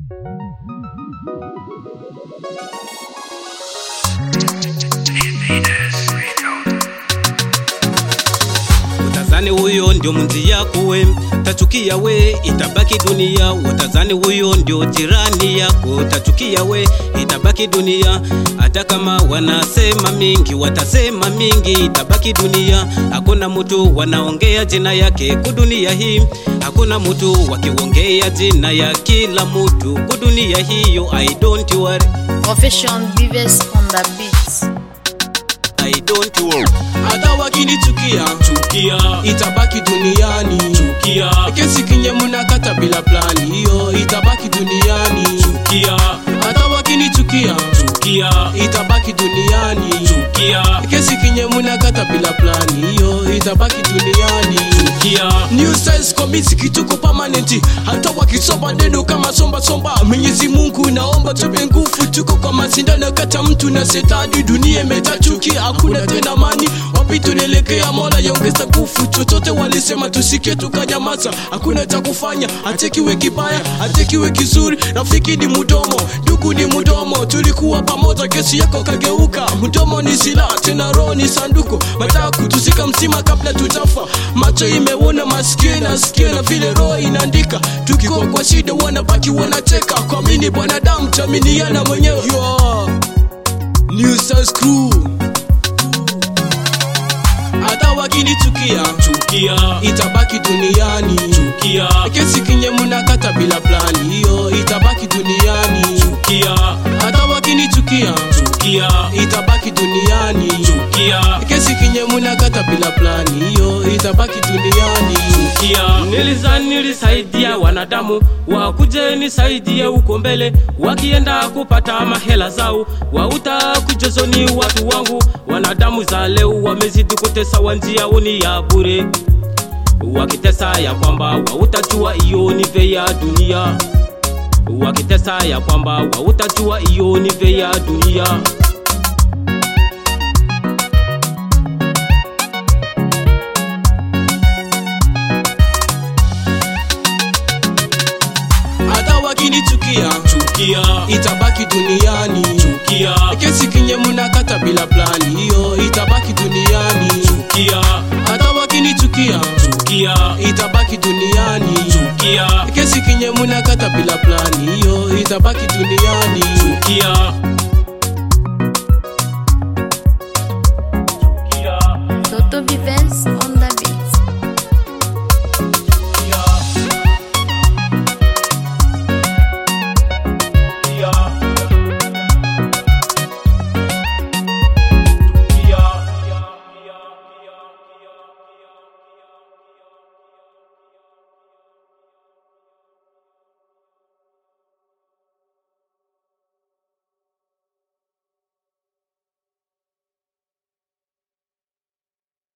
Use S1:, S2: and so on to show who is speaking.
S1: Utazani huyo ndio mwenzi yako we, tachukia we, itabaki dunia. Utazani huyo ndio jirani yako, tachukia we, itabaki dunia. Hata kama wanasema mingi, watasema mingi, itabaki dunia. Hakuna mtu wanaongea jina yake kudunia hii, hakuna mtu wakiongea jina ya kila mtu kudunia hiyo. I don't worry,
S2: Profession Vives on the beats.
S1: I don't worry.
S3: hata wakinichukia chukia itabaki duniani chukia kesi kinye mnakata bila plani hiyo itabaki duniani chukia hata wakinichukia chukia itabaki duniani chukia kesi kinye mnakata bila plani hiyo itabaki duniani chukia new size komisi kituko permanent hata wakisoma neno kama somba somba Mwenyezi Mungu naomba tupe nguvu tuko kwa mashindano kata mtu na setani dunia imejaa chuki hakuna tena amani wapi tunaelekea mola yaongeza nguvu chochote walisema tusikie tukanyamaza hakuna cha kufanya atekiwe kibaya atekiwe kizuri rafiki ni mudomo ndugu ni mudomo tulikuwa pamoja kesi yako kageuka mdomo ni silaha tena roho ni sanduku mataka kutusika mzima kabla tutafa macho imeona masikio nasikia na vile roho inaandika tukikuwa kwa shida wanabaki wanacheka kwa mini bwanadamu taminiana mwenyewe Yo, New Stars Crew hata wakinichukia chukia itabaki duniani chukia kesi kinye mnakata bila plani hiyo itabaki duniani chukia hata wakinichukia chukia itabaki duniani chukia kesi kinye mnakata bila plani hiyo itabaki duniani chukia
S4: Nilizani nilisaidia wanadamu wakuje nisaidie huko mbele, wakienda kupata mahela zao, wauta kujozoni watu wangu. Wanadamu za leo wamezidi kutesa, wanjia uni ya bure, wakitesa ya kwamba wautajua hiyo ni ve ya dunia, wakitesa ya kwamba wautajua hiyo ni ve ya dunia.
S3: hata wakinichukia chukia itabaki duniani chukia kesi kinye mnakata bila plani hiyo itabaki duniani chukia hata wakinichukia chukia itabaki duniani chukia kesi kinye mnakata bila plani hiyo itabaki duniani chukia
S2: Toto Vives on